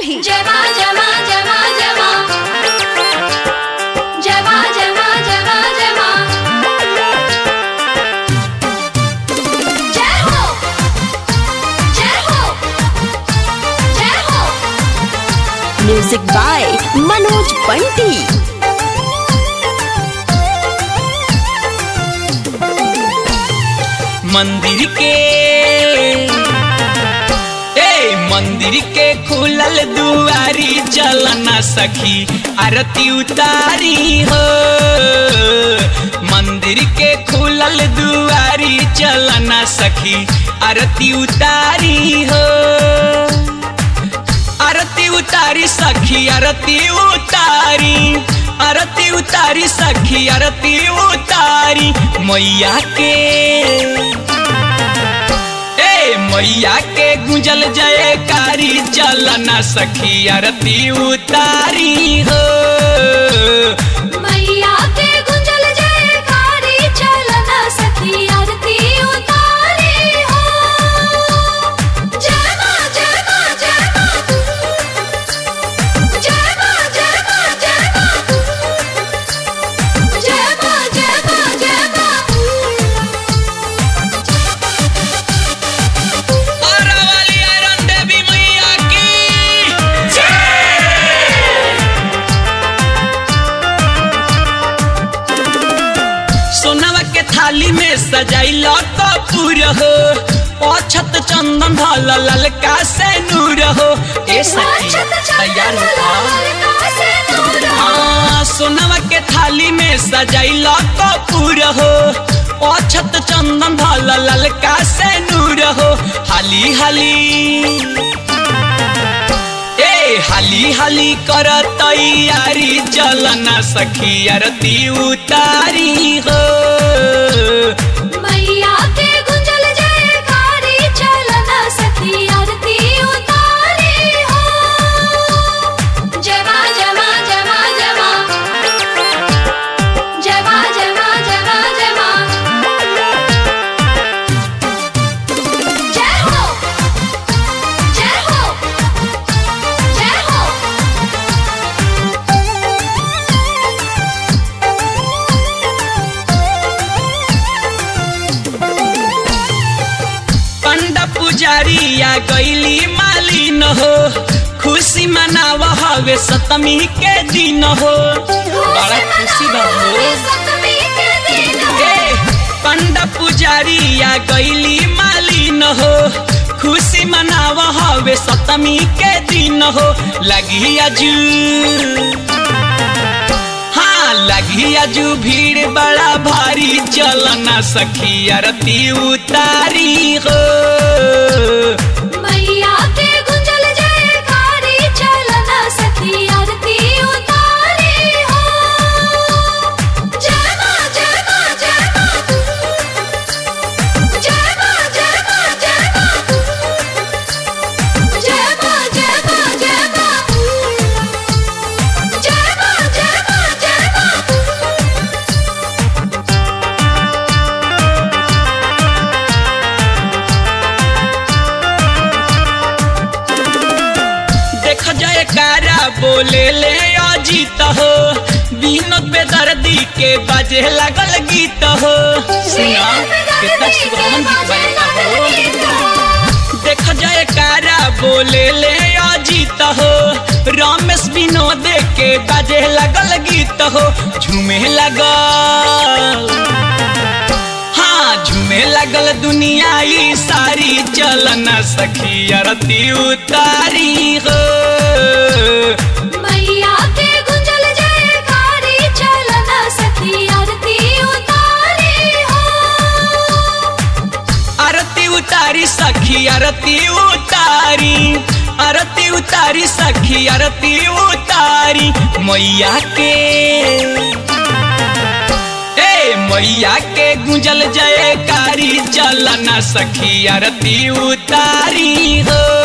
नहीं जमा जमा जमा जमा जमा जमा जमा जमा जय हो जय हो जय हो म्यूजिक बाय मनोज पंटी मंदिर के ए मंदिर के खुलल दुआरी चलना सखी आरती उतारी हो मंदिर के खुलल दुआरी चलना सखी आरती उतारी हो आरती उतारी सखी आरती उतारी आरती उतारी सखी आरती उतारी मैया के ए मैया के गुंजल जयकारी चलना सखी आरती उतारी हो मैया के गुंजल जयकारी चलना सखी आरती उतारी हो जय मां जय मां जय मां जय मां जय मां जय मां जय मां जय मां जय आरा वाली आयरन देवी मैया की सोनवा के थाली में सजाइल कपूर हो अछत चंदन धल ललका से नूर हो ए सखी तैयार हो हाँ, सोनवा के थाली में सजाइल कपूर हो अछत चंदन धल ललका से नूर हो हाली हाली ए हाली हाली कर तैयारी चलना सखी आरती उतारी हो मैया के गुंजल जयकारी चलना सखी आरती उतारी हो जमा जमा जमा जमा जमा जमा जमा जमा जय हो जय हो जय हो पंडा पुजारी या गैली मालिन हो खुशी मनाव हवे सतमी के दिन हो बड़ा खुशी बा हो सतमी के दिन ए, पंडा पुजारी या गैली मालिन हो खुशी मनाव हवे सतमी के दिन हो लगी अजू हाँ लगी अजू भीड़ बड़ा भारी चलना सखी आरती उतारी हो मैया के गुंजल जयकारी चलना सखी आरती उतारी हो जय मां जय मां जय मां जय मां जय मां जय मां जय मां जय मां जय मां जय मां जय मां जय मां देख जाए कारा बोले ले अजीत हो विनोद बेदर्दी के बाजे लागल गीत हो सुना कितना सुहावन गीत बजा हो देख जाए कारा बोले ले अजीत हो रमेश विनोद के बाजे लागल गीत हो झूमे लगल हाँ झूमे लगल दुनिया ई सारी चलना सखी आरती उतारी हो मैया के गुंजल जयकारी चलना सखी आरती उतारी हो आरती उतारी सखी आरती उतारी आरती उतारी सखी आरती उतारी मैया के ए मैया के गुंजल जयकारी चलना सखी आरती उतारी हो